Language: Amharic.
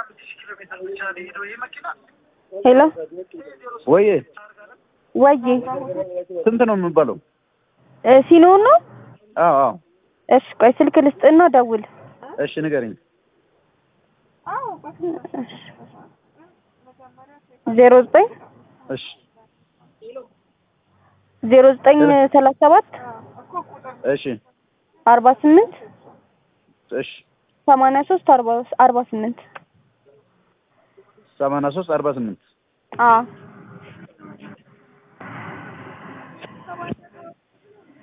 ሄሎ ወይ ወይ ስንት ነው የሚባለው? እ ሲኖር ነው? አዎ አዎ። እሺ ቆይ ስልክ ልስጥና ደውል። እሺ ንገረኝ። ዜሮ ዘጠኝ እሺ ዜሮ ዘጠኝ ሰላሳ ሰባት እሺ አርባ ስምንት እሺ ሰማንያ ሶስት አርባ አርባ ስምንት ሰማንያ ሶስት አርባ ስምንት አዎ